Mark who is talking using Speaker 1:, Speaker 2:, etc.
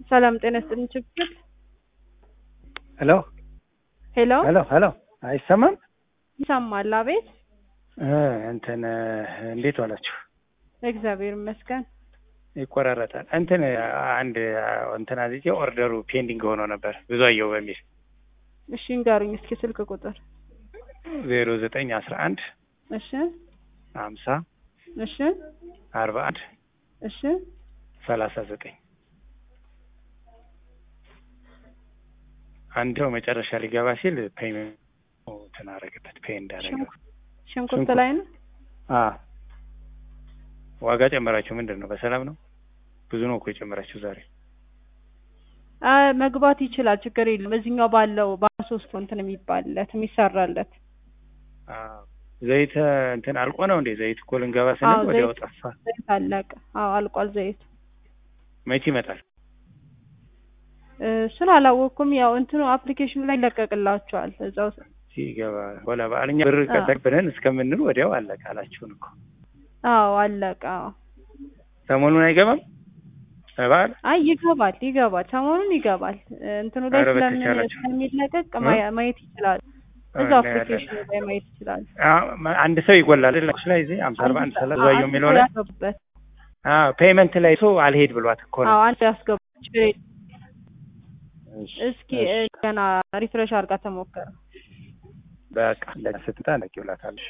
Speaker 1: ሰላም ጤና ይስጥልኝ። ችግር
Speaker 2: ሄሎ
Speaker 1: ሄሎ
Speaker 2: ሄሎ ሄሎ አይሰማም?
Speaker 1: ይሰማል? አቤት።
Speaker 2: እ እንትን እንዴት ዋላችሁ?
Speaker 1: እግዚአብሔር ይመስገን።
Speaker 2: ይቆራረጣል። እንትን አንድ እንትን አዝቼ ኦርደሩ ፔንዲንግ ሆኖ ነበር ብዙ አየሁ በሚል
Speaker 1: እሺ እንገሩኝ እስኪ ስልክ ቁጥር።
Speaker 2: ዜሮ ዘጠኝ አስራ አንድ
Speaker 1: እሺ
Speaker 2: ሀምሳ
Speaker 1: እሺ
Speaker 2: አርባ አንድ
Speaker 1: እሺ
Speaker 2: ሰላሳ ዘጠኝ አንድ ሰው መጨረሻ ሊገባ ሲል ፔይመንት እንትን አደረገበት ፔይ እንዳደረገ
Speaker 1: ሽንኩርት ላይ ነው።
Speaker 2: አ ዋጋ ጨመራችሁ ምንድን ነው? በሰላም ነው? ብዙ ነው እኮ የጨመራችሁ ዛሬ።
Speaker 1: አ መግባት ይችላል፣ ችግር የለም። እዚህኛው ባለው በሶስት እንትን የሚባልለት የሚሰራለት
Speaker 2: አ ዘይት እንትን አልቆ ነው እንዴ? ዘይት እኮ ልንገባ ስንል
Speaker 1: አዎ፣
Speaker 2: ወዲያው
Speaker 1: ዘይት-
Speaker 2: ጠፋ።
Speaker 1: ዘይት አለቀ። አዎ አልቋል ዘይቱ።
Speaker 2: መቼ ይመጣል?
Speaker 1: እሱን አላወቅኩም። ያው እንትኑ አፕሊኬሽኑ ላይ ይለቀቅላችኋል እዛው
Speaker 2: ሲገባ ወላ በአልኛ ብር
Speaker 1: አ።
Speaker 2: ቀጠቅብንን እስከምንል ወዲያው አለቀ አላችሁን እኮ።
Speaker 1: አዎ አለቀ። አዎ
Speaker 2: ሰሞኑን አይገባም በዓል
Speaker 1: አይ ይገባል ይገባል፣ ሰሞኑን ይገባል። እንትኑ ላይ
Speaker 2: ኧረ
Speaker 1: ስለምን
Speaker 2: በተቻላችሁ።
Speaker 1: ስለሚለቀቅ
Speaker 2: እ?
Speaker 1: ማየ- ማየት ይችላል። እዛው
Speaker 2: እናያለን።
Speaker 1: አፕሊኬሽኑ ላይ ማየት ይችላል።
Speaker 2: አ- አንድ ሰው ይጎላል አይደል? ላይ እዚህ አምሳ አርባ አንድ ሰላሳ ባየው የሚለው ላይ
Speaker 1: ያስገቡበት።
Speaker 2: አዎ ፔይመንት ላይ ሰው አልሄድ ብሏት እኮ ነው።
Speaker 1: አዎ አንድ ያስገቡ። ችግር የለም።
Speaker 2: እሺ፣
Speaker 1: እስኪ
Speaker 2: እሺ።
Speaker 1: እ፣ ገና ሪፍሬሽ አድርጋ ተሞከረ።
Speaker 2: በቃ ስትታ ነቂ ብላታለሽ።